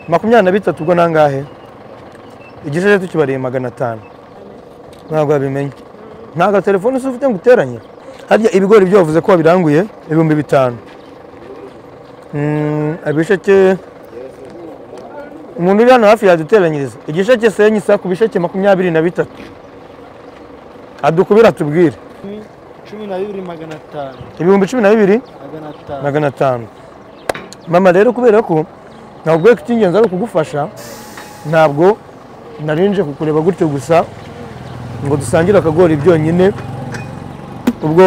makumyabiri na bitatu ubwo nangahe igishejetu kibariye magana atanu ntabwo wabimenye nta gatelefone usa ufite ngo uteranye harya ibigori byo bavuze ko wabiranguye ibihumbi bitanu Mm, ibisheke umuntu uri hano hafi yaduteranyiriza igisheke senyi isa ku bisheke makumyabiri na bitatu adukubira atubwire cumi na bibiri magana atanu ibihumbi cumi na bibiri magana atanu magana atanu mama rero kubera ko ntabwo we icy'ingenzi ari ukugufasha ntabwo narinje kukureba gutyo gusa ngo dusangire akagori byonyine ubwo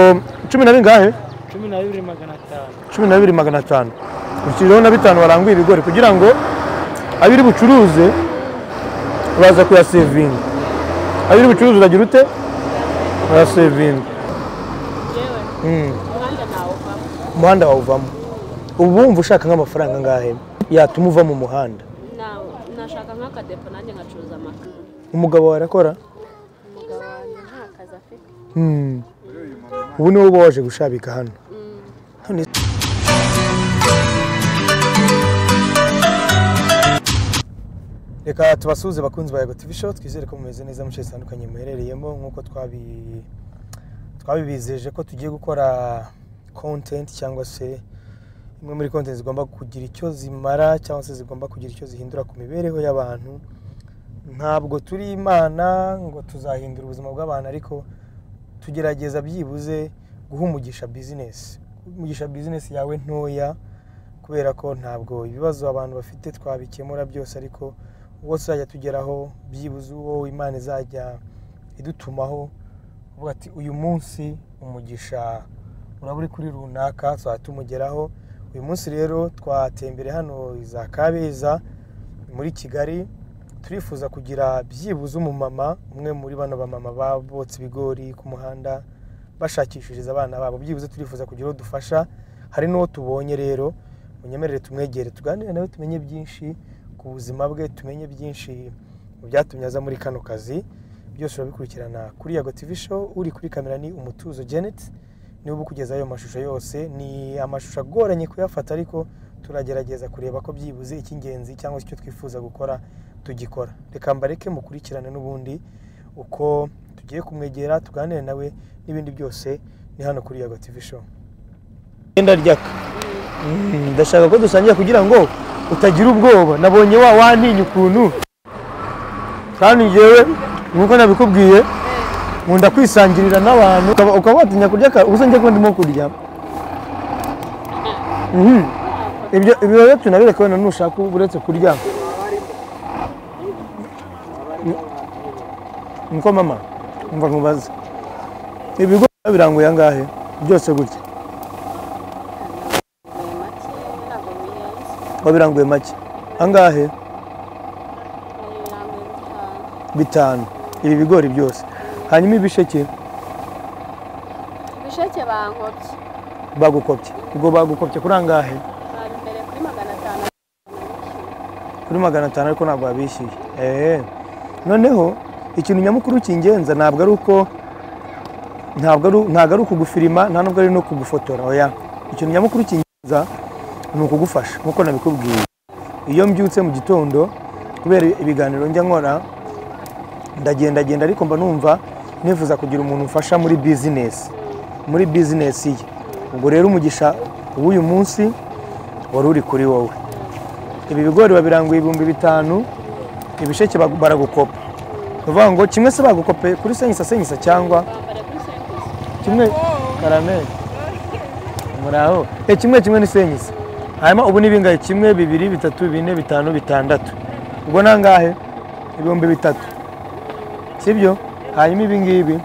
cumi na bingahe cumi na bibiri magana atanu cumi na bibiri magana atanu ushyiriyeho na bitanu waranguye ibigori kugira ngo abiri bucuruze baza kuyasevinga abiri bucuruze uragira ute urayasevinga yewe Mm. umuhanda ntawuvamo umuhanda wawuvamo ubu wumva ushaka nk'amafaranga angahe yatuma uva mu muhanda nawe nashaka nk'akadepo nanjye nkacuruza amata umugabo wawe arakora umugabo wanjye nta kazi afite Mm. ubu niwe uba waje gushabika hano Hano is- reka tubasuhuze bakunzi ba Yego TV Show twizere ko mumeze neza mu bice bitandukanye muherereyemo nk'uko twabi- twabibizeje ko tugiye gukora content cyangwa se imwe muri content zigomba kugira icyo zimara cyangwa se zigomba kugira icyo zihindura ku mibereho y'abantu ntabwo turi imana ngo tuzahindura ubuzima bw'abantu ariko tugerageza byibuze guha umugisha bizinesi umugisha bizinesi yawe ntoya kubera ko ntabwo ibibazo abantu bafite twabikemura byose ariko ubwo tuzajya tugeraho byibuze uwo imana izajya idutumaho uvuga ati uyu munsi umugisha uraba uri kuri runaka tuzajya tumugeraho uyu munsi rero twatembere hano za kabeza muri kigali turifuza kugira byibuze umumama umwe muri bano bamama babotse ibigori ku muhanda bashakishiriza abana babo byibuze turifuza kugira uwo dufasha hari n'uwo tubonye rero munyemerere tumwegere tuganire nawe tumenye byinshi ku buzima bwe tumenye byinshi mu byatumye aza muri kano kazi byose urabikurikirana kuri yago tv show uri kuri kamera ni umutuzo janet niba ukugeza ayo mashusho yose ni amashusho agoranye kuyafata ariko turagerageza kureba ko byibuze icy'ingenzi cyangwa se icyo twifuza gukora tugikora reka mbareke mukurikirane n'ubundi uko tugiye kumwegera tuganire nawe n'ibindi byose ni hano kuri yago tv show genda ryaka Mm, ndashaka ko dusangira kugira ngo utagira ubwoba nabonye wa wantinya ukuntu kandi ngewe nk'uko nabikubwiye nkunda kwisangirira n'abantu ukaba- ukaba watinya kurya ka- ubusa njye ko ndimo kurya Mhm. ibyo ibyo rero tunabireka wenda nushaka uretse kurya niko mama umva nkubaze ibigo biranguye angahe byose gutya ni make ntabwo bihenze wabiranguye make angahe ibirango bitanu bitanu ibi bigori byose hanyuma ibisheke ibisheke bankobye bagukopye ubwo bagukopye kuri angahe bari imbere kuri magana atanu kuri magana atanu ariko ntabwo wabishyuye eee noneho ikintu nyamukuru kingenza ntabwo ari uko ntabwo ari ntabwo ari ukugufirima nta nubwo ari no kugufotora oya ikintu nyamukuru kingenza ni ukugufasha nk'uko nabikubwiye iyo mbyutse mu gitondo kubera ibiganiro njya nkora ndagendagenda ariko mba numva nifuza kugira umuntu umfasha muri bizinesi muri bizinesi ye ubwo rero umugisha w'uyu munsi wari uri kuri wowe ibi bigori babiranguye ibihumbi bitanu ibisheke bagu- baragukopa ni ukuvuga ngo kimwe se bagukope kuri senyisa senyisa cyangwa bambara kuri senkisi kimwe karameri muraho Eh, kimwe kimwe ni senyisa hanyuma ubu ni bingahe kimwe bibiri bitatu bine bitanu bitandatu ubwo ni angahe ibihumbi bitatu sibyo hanyuma ibi ngibi ibyo ngo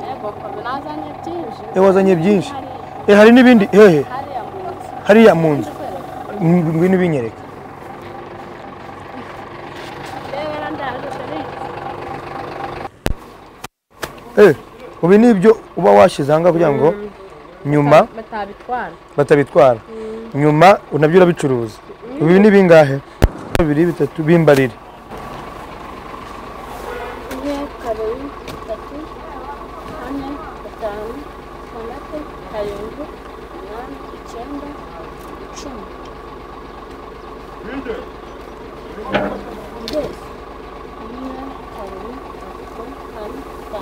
yego kobe nazanye byinshi Eh, wazanye byinshi Hari- Eh, hari n'ibindi hehe hariya mu nzu hariya mu nzu ndikwereka Mm, ngwino ubinyereke rebera ndaje serivisi Eh, ubi ni ibyo uba washyize ahangaha kugira ngo nyuma batabitwara batabitwara nyuma nabyo urabicuruza ibi ni bingahe bibiri bitatu bimbarire imwe kabiri gatatu kane gatanu gatandatu karindwi umunani icyenda icumi yose umwe kabiri gatatu kane gatanu gatandatu karindwi umunani icyenda icumi cumi na kimwe cumi na kabiri cumi na gatatu cumi na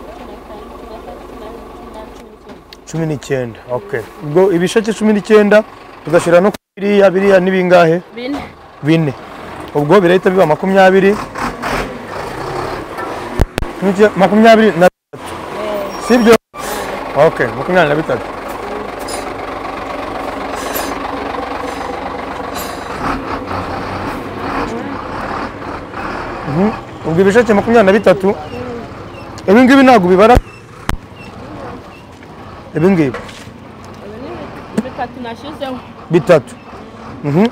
kane cumi na gatanu cumi na gatandatu cumi na karindwi cumi n'umunani cumi n'icyenda cumi n'icyenda okay ubwo ibisheke cumi n'icyenda ugashyira no kuri biriya biriya ni bingahe bine bine ubwo birahita biba makumyabiri Cumi n'icyenda- makumyabiri na bitatu sibyo okay makumyabiri na bitatu Mhm. ubwo ibisheke makumyabiri na bitatu ibi ngibi ntabwo bibara ibi ngibi ibi ni bi- bitatu nashyizeho bitatu Mhm.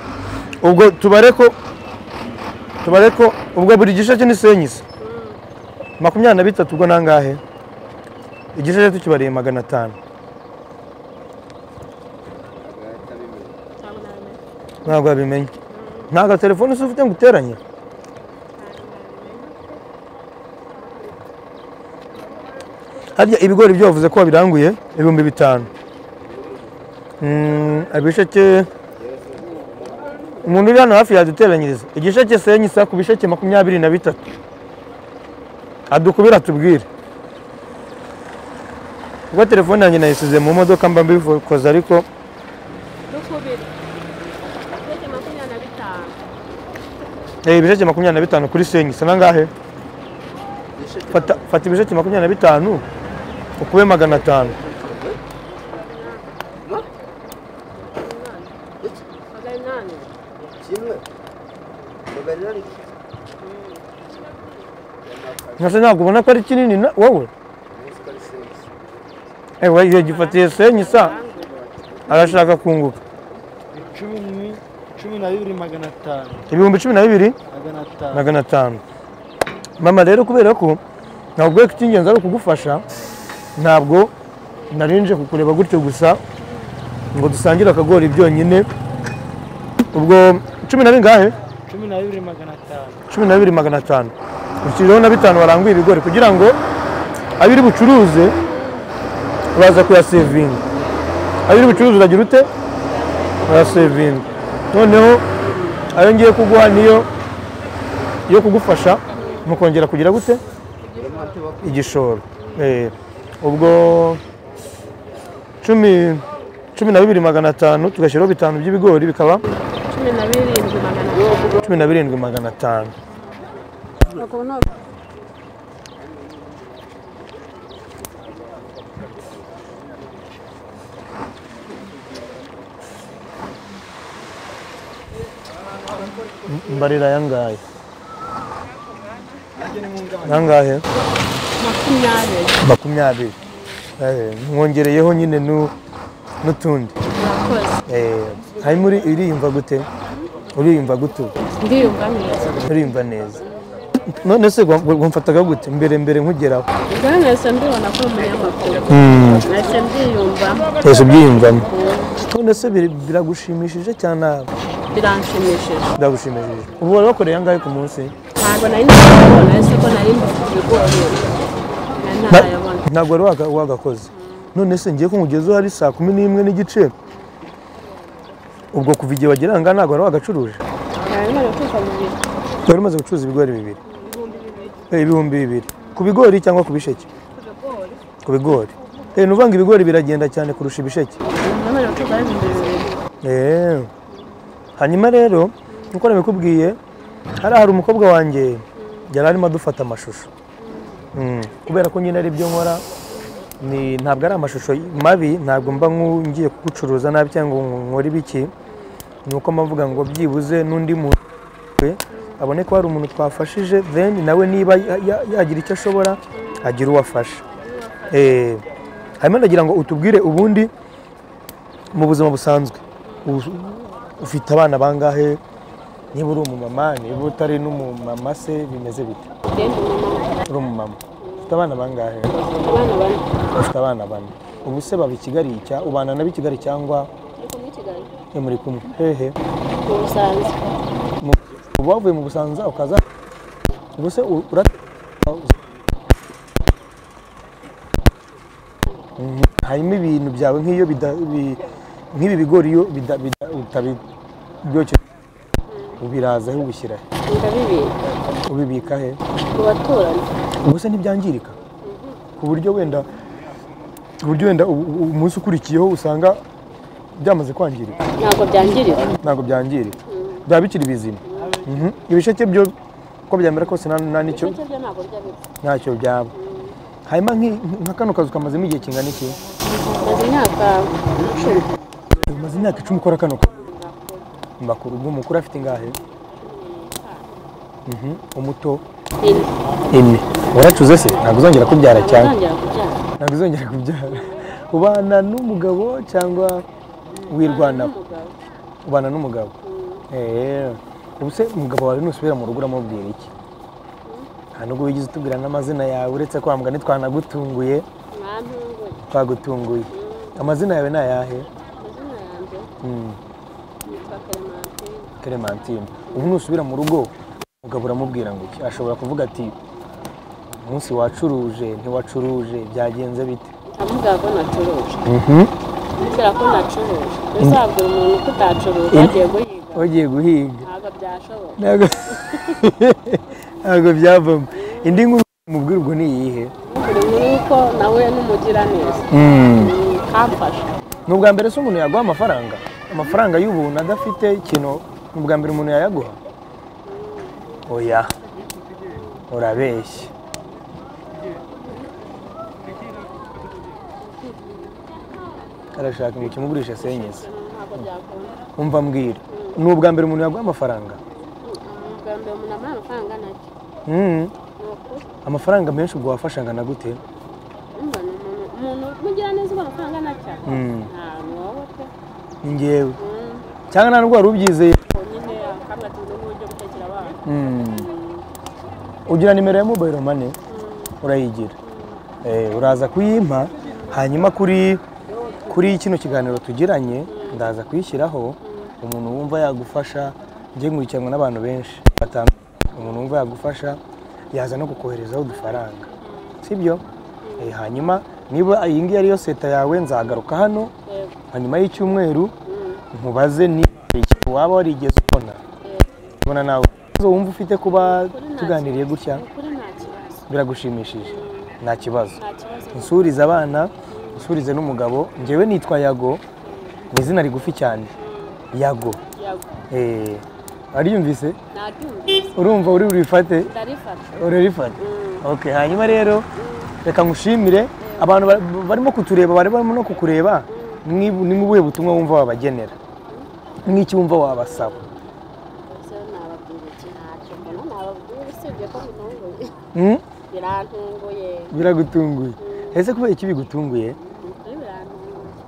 ubwo tubare ko tubare ko ubwo buri gisheke ni senyise makumyabiri na bitatu ubwo nangahe igisheke tukibariye magana atanu ntabwo nabimenya ntabwo wabimenya nta gatelefone se ufite ngo uteranye harya ibigori byo wavuze ko wabiranguye ibihumbi bitanu Mm, ibisheke umuntu uri hano hafi yaduteranyiriza igisheke senyisa ku bisheke makumyabiri na bitatu adukubira atubwire ubwo telefone yanjye nayisize mu modoka mba mbikoza ariko dukubira ibisheke makumyabiri na bitanu Eh, ibisheke makumyabiri na bitanu kuri senyisa nangahe fata, fata ibisheke makumyabiri na bitanu ukube magana atanu magana inani Kimle? Haberler iki. nasa ntabwo ubona ko ari kinini na- wowe Neyse karıştırırız. ewe yagifatiye senyisa arashaka kunguka cumi ni- cumi na bibiri magana atanu ibihumbi cumi na bibiri magana atanu magana atanu mama rero kubera ko ntabwo icy'ingenzi ari ukugufasha ntabwo nari nje kukureba gutyo gusa ngo dusangire akagori byonyine ubwo cumi na bingahe cumi na bibiri magana atanu cumi na bibiri magana atanu ushyiriyeho na bitanu waranguye ibigori kugira ngo abiri bucuruze uraza kuyasevinga abiri bucuruze uragira ute urayasevinga noneho ayo ngiye kuguha niyo yo kugufasha mu kongera kugira gute igishoro Eh, ubwo cumi cumi na bibiri magana atanu tugashyiraho bitanu by'ibigori bikaba cumi na birindwi magana atanu cumi na birindwi magana atanu ubwo ni mbarira yangahe yangahe makumyabiri makumyabiri Eh, mwongereyeho nyine nu- n'utundi murakoze Eh, hanyuma uri- uriyumva gute uriyumva gute ndiyumva neza uriyumva neza none se wa- wa- wamfataga gute mbere mbere nkugeraho ubwo nahise mbibona ko uri umunyamakuru nahise mbyiyumva wese ubyiyumvamo none se biri- biragushimishije cyane biranshimishije biragushimishije ubu wari wakoreye angahe ku munsi ntabwo nari nabibona ese ko nari mbifite ibigori nari ntarayabona ntabwo wari waga- wagakoze none se ngiye ko nkugezeho hari saa kumi n'imwe n'igice ubwo kuva igihe wagira ngaha ntabwo wari wagacuruje nari nari kuko bibiri wari umaze gucuruza ibigori bibiri Eh, ibihumbi bibiri ku bigori cyangwa ku bisheke ku bigori Eh, ni uvanga ibigori biragenda cyane kurusha ibisheke nari kuko ari ibihumbi bibiri Eh. hanyuma rero nk'uko nabikubwiye hari hari umukobwa wanjye yari arimo adufata amashusho Mm. kubera ko nyine ari byo nkora ni ntabwo ari amashusho mabi ntabwo mba nku- ngiye kugucuruza nabi cyangwa ngo nkore ibiki ni uko mbavuga ngo byibuze n'undi muntu we abone ko hari umuntu twafashije then nawe niba ya- ya- yagira icyo ashobora agira uwo afasha Eh, hanyuma ndagira ngo utubwire ubundi mu buzima busanzwe u- ufite abana bangahe niba uri umumama niba utari n'umumama se bimeze bite ngende umumama uri umumama ufite abana bangahe abana bane ufite abana bane ubu se baba i kigali cya ubana nabo i kigali cyangwa uri kumwe i kigali ni muri kumwe hehe mu busanzwe Mu- uba wavuye mu busanza ukaza ubu se u- ura Mhm. hanyuma ibintu byawe nk'iyo bida- bi- nk'ibi bigori iyo bida- bida- utabiryokeje ubiraza he ubishyira he ndabibika ubibika he ku baturanyi ubwo se ntibyangirika ku buryo wenda ku buryo wenda u- u- umunsi ukurikiyeho usanga byamaze kwangirika ntabwo byangirika ntabwo byangirika byaba bikiri bizima Mhm. ibisheke byo uko byamera kose nta- nta nicyo ibyo byo ntabwo bijya bipfa ntacyo byaba hanyuma nk'i- nka kano kazu kamazemo igihe kingana iki maze imyaka icumi umaze imyaka icumi ukora kano kazi makuru ubwo umukuru afite ingahe Mhm. umuto ine ine waracuze se ntabwo uzongera kubyara cyane abazongera kubyara ntabwo uzongera kubyara ubana n'umugabo cyangwa wirwanaho n'umugabo ubana n'umugabo eee ubu se umugabo wawe nusubira mu rugo uramubwira iki nta nubwo wigeze utubwira n'amazina yawe uretse kwa mugani twanagutunguye mwantunguye twagutunguye amazina yawe ni ayahe amazina yanjye Mm, yitwa Clementine clementine ubu nusubira mu rugo umugabo uramubwira ngo iki ashobora kuvuga ati umunsi wacuruje ntiwacuruje byagenze bite ndamugaga ko nacuruje Mhm. kubera ko nacuruje uzabwira umuntu ko utacuruje Ine. agiye guhiga wagiye guhiga ntabwo byashoboka ntabwo ntabwo byavamo indi nkuru mubwira ubwo ni iyihe buri muri uko nawe n'umugiraneza Mm, kamfasha ni ubwa mbere se umuntu yaguha amafaranga amafaranga y'ubuntu adafite ikintu ni ubwa mbere umuntu yayaguha oya urabeshya arashaka ngo ukimugurishe senyeze ntabwo byakunda umva mbwira ni ubwa mbere umuntu yaguha amafaranga ubwa mbere umuntu amuha amafaranga nacyo Mm. ni ukuri amafaranga menshi ubwo wafasha angana gute Urumva ni umuntu umuntu umugiraneza uguha amafaranga nacyo Mm. nta ni wowe pe ni njyewe Mm, cyangwa nta ndwara ubyizeye ubwo nyine akabwa ati ubu ni uburyo gutekera abana Mm. ugira nimero ya mobile money urayigira Eh, uraza kuyimpa hanyuma kuri kuri kino kiganiro tugiranye ndaza kuyishyiraho umuntu wumva yagufasha njye nkurikiranwa n'abantu benshi batanu umuntu wumva yagufasha yaza no kukoherezaho udufaranga sibyo Eh, hanyuma niba iyi ngiyi ariyo seta yawe nzagaruka hano yego hanyuma y'icyumweru Mm, nkubaze ni ikintu waba warigeze ubona yego ubona nawe ikibazo wumva ufite kuba tuganiriye gutya ni ukuri nta kibazo biragushimishije nta kibazo nta kibazo nsurize abana nsurize n'umugabo njyewe nitwa yago ni izina rigufi cyane yago yago Eh, wariyumvise naryumvise urumva uri burifate ndarifata urarifata Mm, okay hanyuma rero reka ngushimire abantu ba- barimo kutureba bari barimo no kukureba ni ni ubuhe butumwa wumva wabagenera n'iki wumva wabasaba ubwo nababwira iki ntacyo mbona nababwira usibye ko bitunguye Hmm? birantunguye biragutunguye ese kubera iki bigutunguye ukuri birantunguye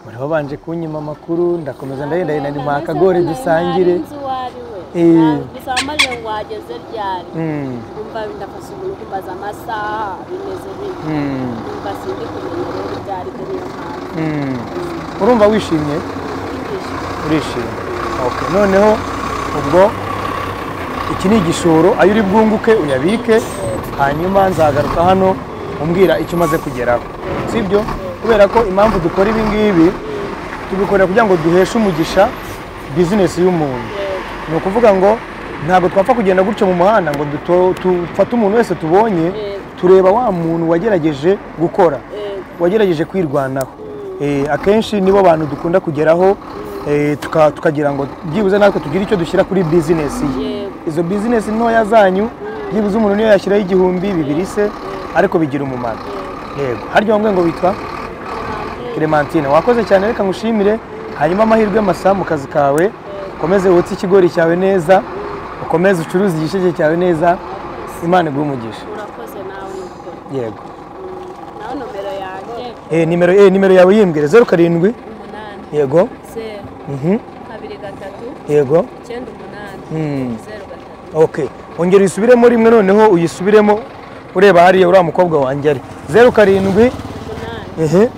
bariho banje kunyima amakuru ndakomeza ndagenda genda ndi akagore dusangire nzi uwo ari we Eh. Ntabwo gusa wamaze ngo wageze ryari Mm, umva ndafashe umuntu kumbaza amasaha bimeze bibi mm, umva sindi kumenya rero ibyo ari byo niyo mpamvu mm. urumva wishimye Nishimiye. urishimye Okay, noneho ubwo iki ni igishoro ayo uri bwunguke uyabike hanyuma nzagaruka hano umbwira icyo umaze kugeraho sibyo kubera ko impamvu dukora ibi ngibi tubikorera kugira ngo duheshe umugisha bizinesi y'umuntu ni ukuvuga ngo ntabwo twapfa kugenda gutya mu muhanda ngo duto- dufate umuntu wese tubonye tureba wa muntu wagerageje gukora wagerageje kwirwanaho Eh, akenshi nibo bantu dukunda kugeraho eh, tuka- tukagira ngo byibuze natwe tugire icyo dushyira kuri bizinesi ye Yego. izo bizinesi ntoya zanyu byibuze umuntu niyo yashyiraho igihumbi bibiri se ariko bigira umumaro yego harya wambwe ngo witwa clementine wakoze cyane reka ngushimire hanyuma amahirwe masa mu kazi kawe ukomeze wotse ikigori cyawe neza ukomeze ucuruze igisheke cyawe neza imana iguhe umugisha urakoze nawe nukuri yego nawe nomero yanjye Eh, nimero eh, nimero yawe yimbwire zeru karindwi umunani yego zeru Mhm. kabiri gatatu yego icyenda umunani Mm. zeru gatatu okay ongera uyisubiremo rimwe noneho uyisubiremo ureba hariya uriya mukobwa wanjye ari zeru karindwi umunani ehe zeru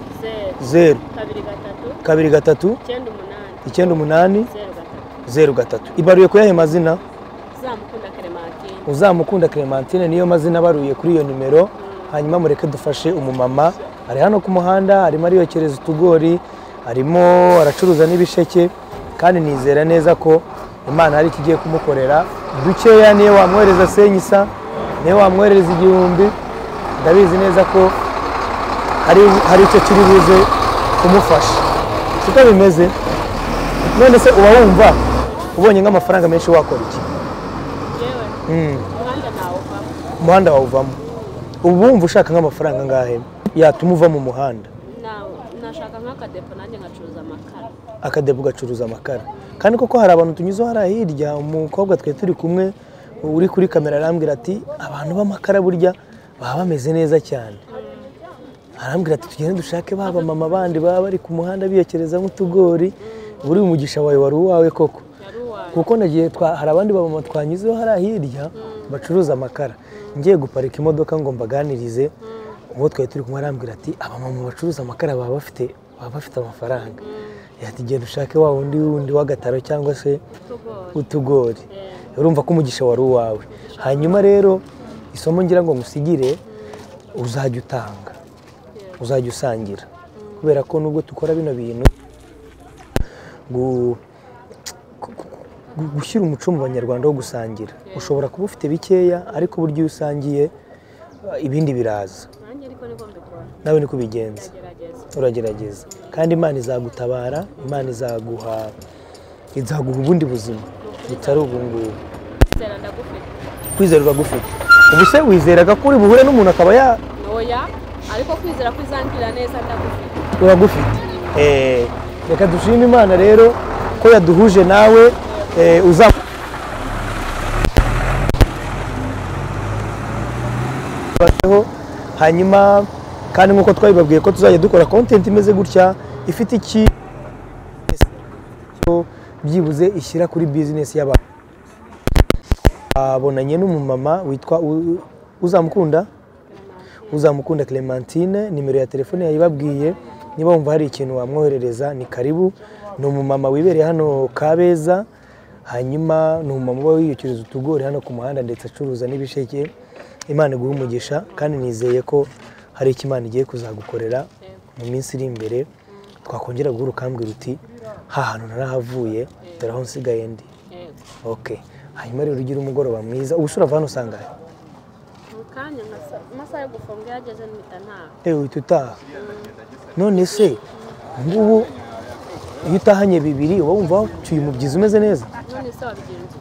zeru kabiri gatatu kabiri gatatu icyenda umunani icyenda umunani zeru gatatu zeru gatatu ibaruye ku yahe mazina zamukunda keremantine uzamukunda clementine niyo mazina abaruye kuri iyo nimero hanyuma mureke dufashe umumama ari hano ku muhanda arimo ariyokereza utugori arimo aracuruza n'ibisheke kandi nizera neza ko imana hari ikigiye kumukorera dukeya niyo wamwohereza senyisa niyo wamwohereza igihumbi ndabizi neza ko hari hari icyo kiri buze kumufasha siko bimeze none se uba wumva ubonye nk'amafaranga menshi wakora iki yewe Mm. umuhanda ntawo uvamo umuhanda wawuvamo ubu wumva ushaka nk'amafaranga angahe yatuma uva mu muhanda nawe nashaka nk'akadepo nanjye ngacuruza amakara akadebo ugacuruza amakara kandi koko hari abantu tunyuzeho hariya hirya umukobwa twari turi kumwe uri kuri kamera arambwira ati abantu b'amakara burya baba bameze neza cyane arambwira ati tugende dushake ba bamama bandi baba bari ku muhanda biyokereza nk'utugori buri umugisha wawe wari uwawe koko yari uwawe kuko nagiye twa- hari abandi bamama twanyuzeho hariya hirya bacuruza amakara ngiye guparika imodoka ngo mbaganirize uwo twari turi kumwe arambwira ati abamama bacuruza amakara baba bafite baba bafite amafaranga ati genda ushake wa wundi wundi w'agataro cyangwa se utugori utugori urumva ko umugisha wari uwawe hanyuma rero isomo ngira ngo ngusigire uzajya utanga uzajya usangira kubera ko nubwo dukora bino bintu gu- gu- gu- gu- gushyira umuco mu banyarwanda wo gusangira ushobora kuba ufite bikeya ariko burya iyo usangiye eh, ibindi biraza nanjye ariko niko mbikora nawe niko ubigenza ndagerageza uragerageza kandi imana izagutabara imana izaguha izaguha ubundi buzima butari ubu ngubu zera ndagufite kwizera uragufite ubu se wizeraga ko uri buhure n'umuntu akaba ya ntoya ariko kwizera kwizangirira neza ndagufite uragufite Eh, reka dushime imana rero ko yaduhuje nawe eh, uza bateho hanyuma kandi nk'uko twabibabwiye ko tuzajya dukora content imeze gutya ifite iki cyo byibuze ishyira kuri business y'abantu abonanye n'umumama witwa U- uzamukunda uzamukunda Clementine nimero ya telefone yayibabwiye niba wumva hari ikintu wamwoherereza ni karibu ni umumama wibereye hano Kabeza hanyuma ni umumama uba wiyukiriza utugori hano ku muhanda ndetse acuruza n'ibisheke imana iguhe umugisha kandi nizeye ko hari icyo imana igiye kuzagukorera mu minsi iri imbere twakongera guhura ukambwira uti ha hantu narahavuye dore aho nsigaye ndi yego ok hanyuma rero ugire umugoroba mwiza ubu ushobora hano usanga he? mu kanya nka sa- amasaha yo gufunga iyo ageze mpita ntaha ewe uhita utaha none se ngubu iyo utahanye bibiri uba wumva wacyuye umubyizi umeze neza none se wabigira iki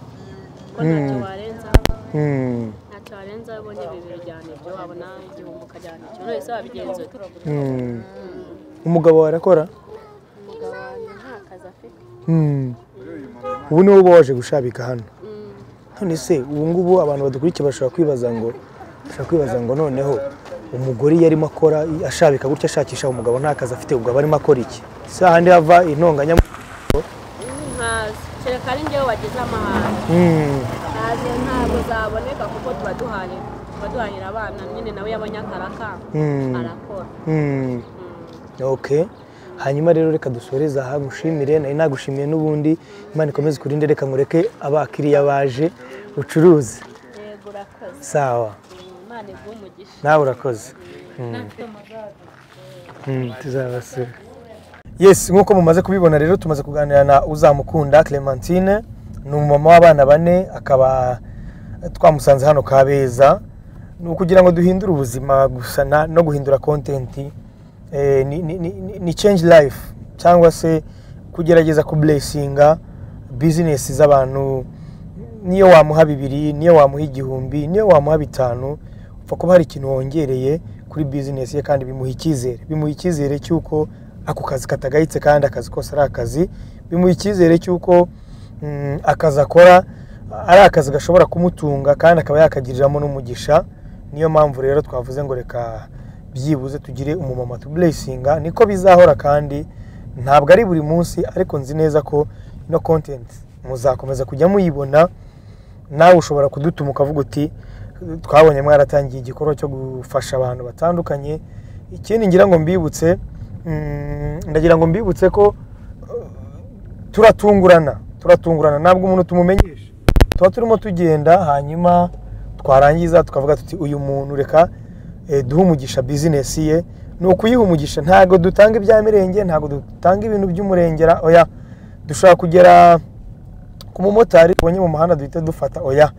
ko ntacyo warenzaho Hmm, ntacyo warenzaho iyo ubonye bibiri ujyana ibyo wabona igihumbi ukajyana icyo none se wabigenza ute hmm. umugabo wawe arakora umugabo wanjye nta kazi afite Hmm. ubu niwe uba waje gushabika hano none se ubu ngubu abantu badukurikiye bashobora kwibaza ngo bashobora kwibaza ngo noneho umugore iyo arimo akora ashabika gutya ashakisha umugabo nta kazi afite ubwo aba arimo akora iki si hahandi hava intonganya nkazi kereka ari njyewe wagize amahane Hmm. ntazi ntabwo zaboneka kuko tuba duhahira tuba duhahira abana nyine nawe yabonye akarakanga Hmm. arakora Hmm. ok hanyuma rero reka dusoreze aha ngushimire nari nagushimiye n'ubundi imana ikomeze ikurinde reka ngureke abakiriya baje ucuruze yego urakoze sawa imana iguha umugisha nawe urakoze Hmm, tuzabasura yes nk'uko mumaze kubibona rero tumaze kuganira na uzamukunda clementine ni umumama w'abana bane akaba twamusanze hano kabeza ni ukugira ngo duhindure ubuzima gusa na- no guhindura kontenti ni, ni, ni, ni change life cyangwa se kugerageza kublesinga bizinesi z'abantu niyo wamuha bibiri niyo wamuha igihumbi niyo wamuha bitanu upfa kuba hari ikintu wongereye kuri bizinesi ye kandi bimuha icyizere bimuha icyizere cy'uko ako kazi katagayitse kandi akazi kose ari akazi bimuha icyizere cy'uko mm, akazi akora ari akazi gashobora kumutunga kandi akaba yakagiriramo n'umugisha niyo mpamvu rero twavuze ngo reka byibuze tugire umumama tuburesinga niko bizahora kandi ntabwo ari buri munsi ariko nzi neza ko ino kontenti muzakomeza kujya muyibona nawe ushobora kudutuma ukavuga uti twabonye mwaratangiye igikorwa cyo gufasha abantu batandukanye ikindi ngira ngo mbibutse mm, ndagira ngo mbibutse ko eh, turatungurana turatungurana ntabwo umuntu tumumenyesha tuba turimo tugenda hanyuma twarangiza tukavuga tuti uyu muntu reka eh, duhe umugisha bizinesi ye ni ukuyiha umugisha ntabwo dutanga ibya mirenge ntabwo dutanga ibintu by'umurengera oya dushobora kugera ku mumotari tubonye mu muhanda duhita dufata oya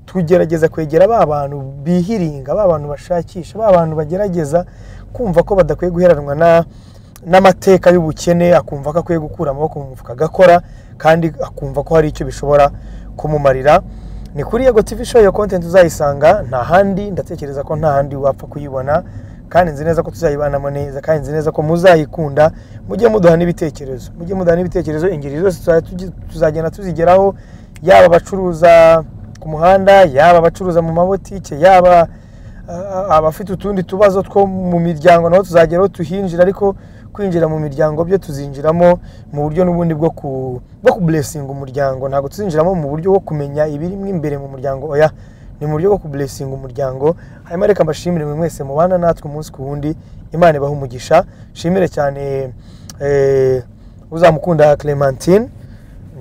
tugerageza kwegera ba bantu bihiringa ba bantu bashakisha ba bantu bagerageza kumva ko badakwiye guheranwa na- n'amateka y'ubukene akumva ko akwiye gukura amaboko mu mufuka agakora kandi akumva ko hari icyo bishobora kumumarira ni kuri yego tv show iyo content uzayisanga nta handi ndatekereza ko nta handi wapfa kuyibona kandi nzi neza ko tuzayibanamo neza kandi nzi neza ko muzayikunda mujye muduha n'ibitekerezo mujye muduha n'ibitekerezo ingeri zose tuza- tugi- tuzagenda tuzigeraho yaba abacuruza ku muhanda yaba abacuruza mu mabotike yaba a- a- abafite utundi tubazo two mu miryango nabo tuzageraho tuhinjira ariko kwinjira mu miryango byo tuzinjiramo mu buryo n'ubundi bwo ku bwo kuburesinga umuryango ntabwo tuzinjiramo mu buryo bwo kumenya ibirimo imbere mu muryango oya ni mu buryo bwo kuburesinga umuryango hanyuma reka mbashimire mwe mwese mubana natwe umunsi ku wundi imana ibaha umugisha nshimire cyane eh, uzamukunda clementine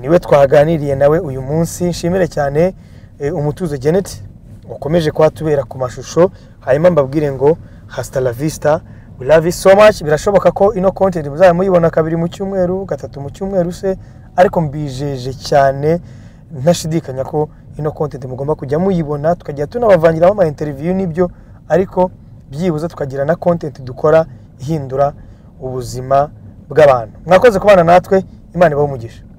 niwe twaganiriye nawe uyu munsi nshimire cyane eh, umutuzo genet wakomeje kuhatubera ku mashusho hanyuma mbabwire ngo hasita la vista we love you so much birashoboka ko ino content muzaba muyibona kabiri mu cyumweru gatatu mu cyumweru se ariko mbijeje cyane ntashidikanya ko ino content mugomba kujya muyibona tukajya tunabavangiramo ama interview n'ibyo ariko byibuze tukagira na content dukora ihindura ubuzima bw'abantu mwakoze kubana natwe imana ibahe umugisha